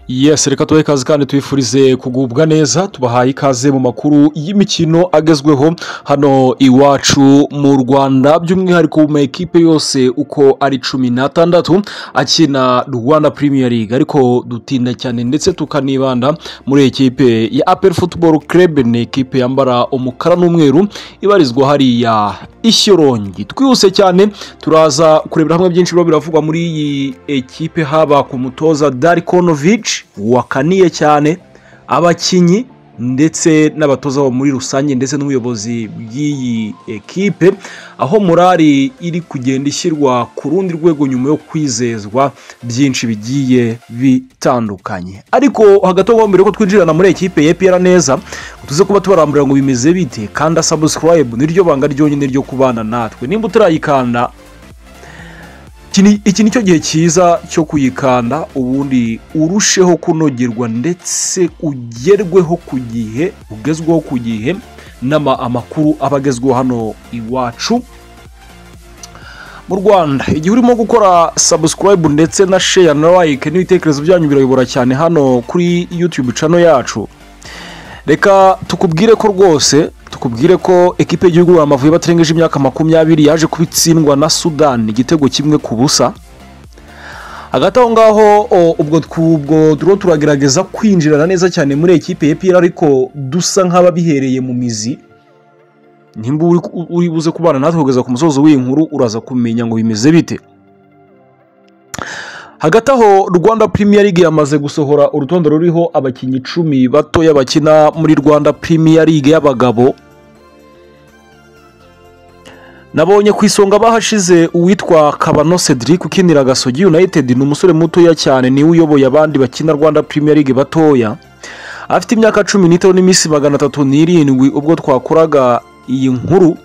yes reka tubahe ikaze kandi tubifurize kugubwa neza tubahaye ikaze mu makuru y'imikino agezweho hano iwacu mu rwanda by'umwihariko mu ekipe yose uko ari cumi n'atandatu akina rwanda premier league ariko dutinda cyane ndetse tukanibanda muri ekipe ya apel football club ni ekipe yambara umukara n'umweru ibarizwa hariya ishyorongi twihuse cyane turaza kurebera hamwe byinshi biba biravugwa muri iyi ekipe haba ku mutoza darikonovici wakaniye cyane abakinnyi ndetse n'abatoza bo muri rusange ndetse n'ubuyobozi bw'iyi ekipe aho morari iri kugenda ishyirwa ku rundi rwego nyuma yo kwizezwa byinshi bigiye bitandukanye ariko hagati aho mbere ko twinjirana muri ekipe yepera neza tuze kuba tubarambura ngo bimeze bite kanda sabusikarayibu niryo banga ryonyine ryo kubana natwe nimba utarayikanda iki ni cyo gihe cyiza cyo kuyikanda ubundi urusheho kunogerwa ndetse ugerweho ku gihe ugezweho ku gihe amakuru aba agezweho hano iwacu mu rwanda igihe urimo gukora sabusikarayibu ndetse na sheya na layike n'ibitekerezo byanyu birayobora cyane hano kuri yutube cano yacu reka tukubwire ko rwose tukubwire ko ekipe y'igihugu Amavubi baterengeje imyaka makumyabiri yaje kuba itsindwa na sudani igitego kimwe ku busa hagati aho ngaho ubwo turiho turagerageza kwinjirana neza cyane muri ekipe y'epera ariko dusa nk'ababihereye mu mizi nimba uri buze kubana natwe kugeza ku musozo w'iyi nkuru uraza kumenya ngo bimeze bite hagati aho rwanda Premier League yamaze gusohora urutonde ruriho abakinnyi icumi batoya bakina muri rwanda Premier League y'abagabo nabonye ku isonga bahashize uwitwa kabano cedric ukinira gasogi united ni umusore mutoya cyane niwe uyoboye abandi bakina rwanda Premier League batoya afite imyaka cumi n'itanu n'iminsi magana atatu n'irindwi ubwo twakoraga iyi nkuru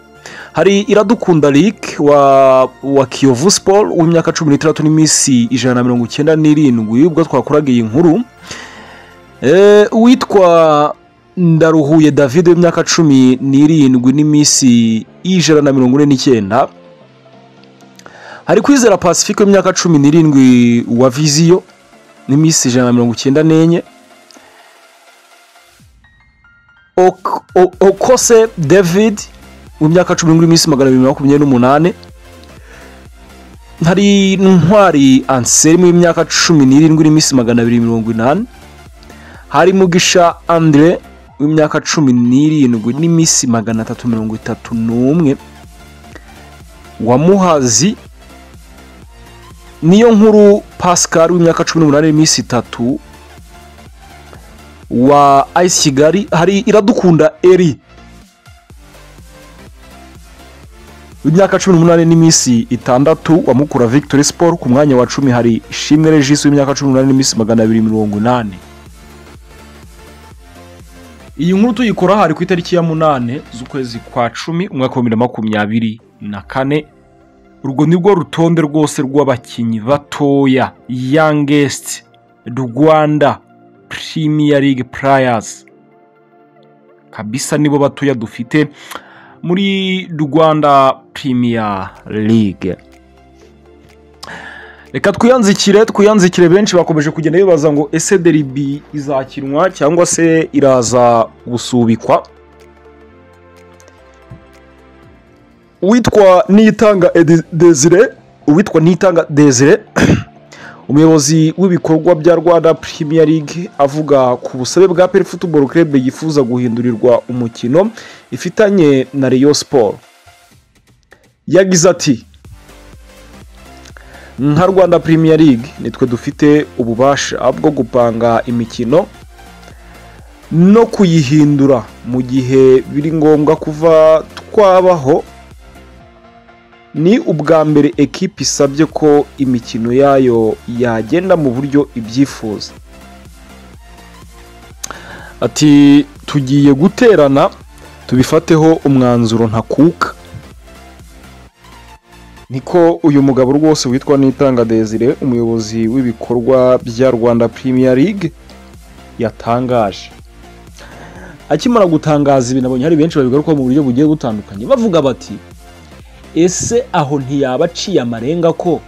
hari iradukunda Rick wa wa kiyovu siporo w'imyaka cumi n'itandatu n'iminsi ijana na mirongo icyenda n'irindwi ubwo twakoraga iyi nkuru witwa ndaruhuye david w'imyaka cumi n'irindwi n'iminsi ijana na mirongo ine n'icyenda hari kwizera pacifique w'imyaka cumi n'irindwi wa viziyo n'iminsi ijana na mirongo icyenda n'enye okose david mu myaka cumi n'irindwi n'iminsi magana abiri makumyabiri n'umunani hari ntwari anselme y'imyaka cumi n'irindwi n'iminsi magana abiri mirongo inani hari mugisha andre w'imyaka cumi n'irindwi n'iminsi magana atatu mirongo itatu n'umwe wa muhazi niyo nkuru pascal w'imyaka cumi n'umunani n'iminsi itatu wa ayisi kigali hari iradukunda eri w'imyaka cumi n'umunani n'iminsi itandatu wamukura victory sport ku mwanya wa cumi hari ishimwe regis w'imyaka cumi n'umunani n'iminsi magana abiri mirongo inani iyi nkuru tuyikora hari ku itariki ya munani z'ukwezi kwa cumi umwaka wa bibiri na makumyabiri na kane urwo ni rwo rutonde rwose rw'abakinnyi batoya yangest rwanda premier league players kabisa nibo batoya dufite muri rwanda Premier League reka twiyanzikire twiyanzikire benshi bakomeje kugenda bibaza ngo ese deribi izakinwa cyangwa se iraza gusubikwa uwitwa nitanga desire uwitwa nitanga desire umuyobozi w'ibikorwa bya rwanda Premier League avuga ku busabe bwa peri futuboro Club yifuza guhindurirwa umukino ifitanye na Rayon siporo yagize ati nka rwanda Premier League nitwe dufite ububasha bwo gupanga imikino no kuyihindura mu gihe biri ngombwa kuva twabaho ni ubwa mbere ekipa isabye ko imikino yayo yagenda mu buryo ibyifuza ati tugiye guterana tubifateho umwanzuro ntakuka niko uyu mugabo rwose witwa nitanga desire umuyobozi w'ibikorwa bya rwanda Premier League yatangaje akimara gutangaza ibintu abonye hari benshi babigarukaho mu buryo bugiye butandukanye bavuga bati ese aho ntiyaba aciye amarenga ko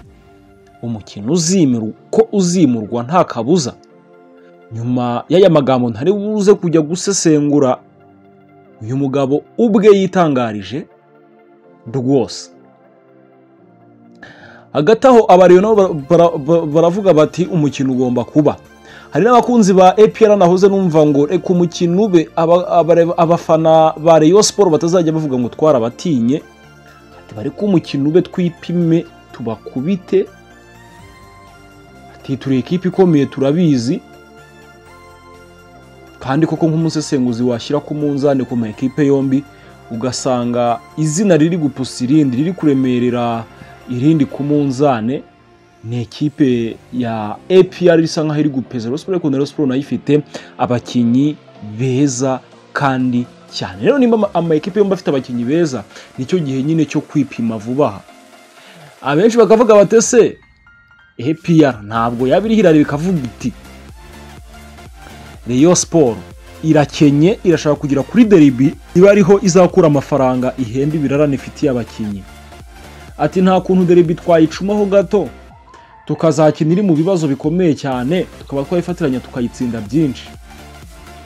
umukino uzimurwa nta kabuza nyuma y'aya magambo ntari buze kujya gusesengura uyu mugabo ubwe yitangarije rwose hagati aho abariyo nabo bara- bara- bara- baravuga bati umukino ugomba kuba hari n'abakunzi ba APR nahoze numva ngo reka umukino ube aba- abare- abafana ba Rayon Sport batazajya bavuga ngo twarabatinye ati bareke umukino ube twipime tubakubite ati turi ikipe ikomeye turabizi kandi koko nk'umusesenguzi washyira ku munzani ku ma ekipe yombi ugasanga izina riri gupusa irindi riri kuremerera irindi ku munzane ni ekipe ya APR isa nkaho iri gupeza Rayon Sport ariko na Rayon Sport nayo ifite abakinnyi beza kandi cyane rero nimba ama- ama ekipe yombi afite abakinnyi beza nicyo gihe nyine cyo kwipima vuba aha abenshi bakavuga batese APR ntabwo yaba iri hirare bikavuga iti Rayon Sport irakenye irashaka kugera kuri deribi iba ariho izakura amafaranga ihemba ibirarane ifitiye abakinnyi ati nta kuntu deribi twayicumaho gato tukazakina iri mu bibazo bikomeye cyane tukaba twayifatiranya tukayitsinda byinshi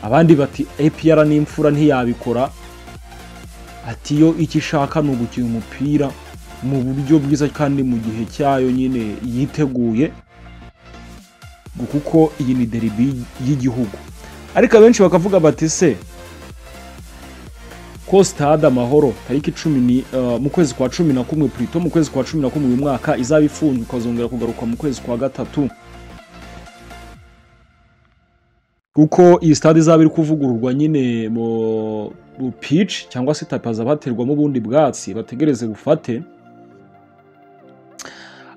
abandi bati APR n'imfura ntiyabikora ati yo icyo ishaka ni ugukina umupira mu buryo bwiza kandi mu gihe cyayo nyine yiteguye ngo kuko iyi ni deribi y'igihugu ariko abenshi bakavuga bati se ko stade amahoro tariki cumi ni eh, mu kwezi kwa cumi na kumwe purito mu kwezi kwa cumi na kumwe uyu mwaka izaba ifunzwe ikazongera kugaruka mu kwezi kwa gatatu kuko iyi stade izaba iri kuvugururwa nyine mu mu pitch cyangwa se tapi hazabaterwamo ubundi bwatsi bategereze bufate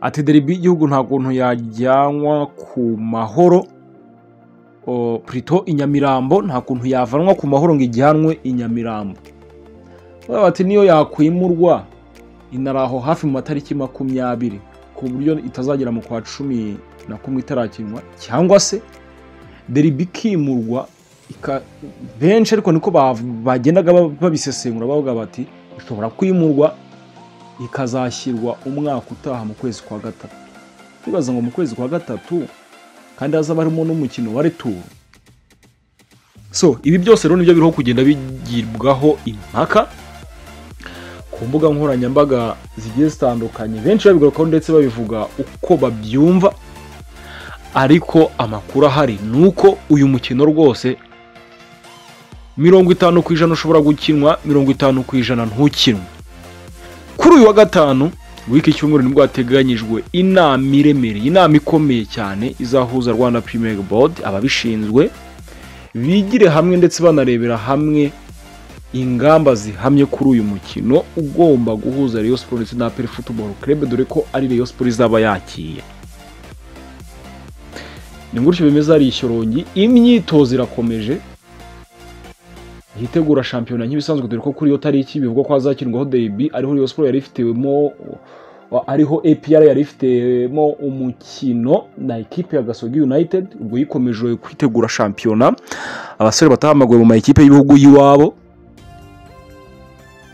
ati deribi y'igihugu nta kuntu yajyanwa ku mahoro o, Prito i Nyamirambo nta kuntu yavanwa ku mahoro ngo ijyanwe i Nyamirambo Baba bati niyo yakwimurwa inari aho hafi mu matariki makumyabiri ku buryo itazagera mu kwa cumi na kumwe itarakinwa cyangwa se deribi ikimurwa ika- benshi ariko niko bav- bagendaga ba- babisesengura bavuga bati ishobora kwimurwa ikazashyirwa umwaka utaha mu kwezi kwa gatatu twibaza ngo mu kwezi kwa gatatu kandi hazaba harimo n'umukino wa returu so ibi byose rero nibyo biriho kugenda bigibwaho impaka ku mbuga nkoranyambaga zigiye zitandukanye benshi babigarukaho ndetse babivuga uko babyumva ariko amakuru ahari ni uko uyu mukino rwose mirongo itanu ku ijana ushobora gukinwa mirongo itanu ku ijana ntukinwe kuri uyu wa gatanu w'iki cyumweru nibwo hateganyijwe inama iremereye inama ikomeye cyane izahuza rwanda premier board ababishinzwe bigire hamwe ndetse banarebera hamwe ingamba zihamye kuri uyu mukino ugomba guhuza Rayon Sport ndetse na APR Football Club dore ko ari Rayon Sport izaba yakiye ni gutyo bimeze hari ishyorongi imyitozo irakomeje yitegura shampiyona nk'ibisanzwe dore ko kuri iyo tariki bivugwa ko hazakinirwaho deribi ariho Rayon Sport yari ifitemo ariho APR yari ifitemo umukino na ekipe ya Gasogi United ubwo yikomeje kwitegura shampiyona abasore batahamaguwe mu ma ekipe y'ibihugu y'iwabo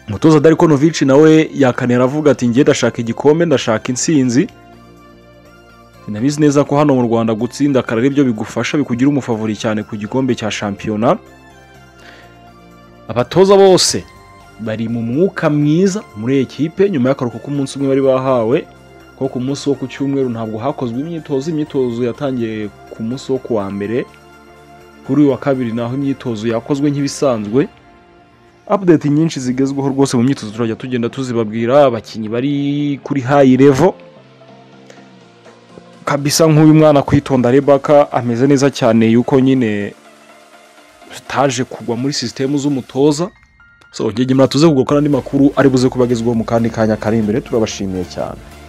umutoza Darko Novic nawe yakanera avuga ati ngiye ndashaka igikombe ndashaka intsinzi sinabizi neza ko hano mu Rwanda gutsinda akara ari byo bigufasha bikugira umufavori cyane ku gikombe cya shampiyona abatoza bose bari mu mwuka mwiza muri ekipe nyuma y'akaruhuko k'umunsi umwe bari bahawe ko ku munsi wo ku cyumweru ntabwo hakozwe imyitozo imyitozo yatangiye ku munsi wo ku wa mbere kuri uyu wa kabiri naho imyitozo yakozwe nk'ibisanzwe update nyinshi zigezweho rwose mu myitozo turajya tugenda tuzibabwira abakinnyi bari kuri high level kabisa nk'uyu mwana kwitonda rebaka ameze neza cyane yuko nyine zitaje kugwa muri sisitemu z'umutoza so ngenge muratuze kugakora andi makuru ari buze kubagezwaho mu kandi kanya kari imbere turabashimiye cyane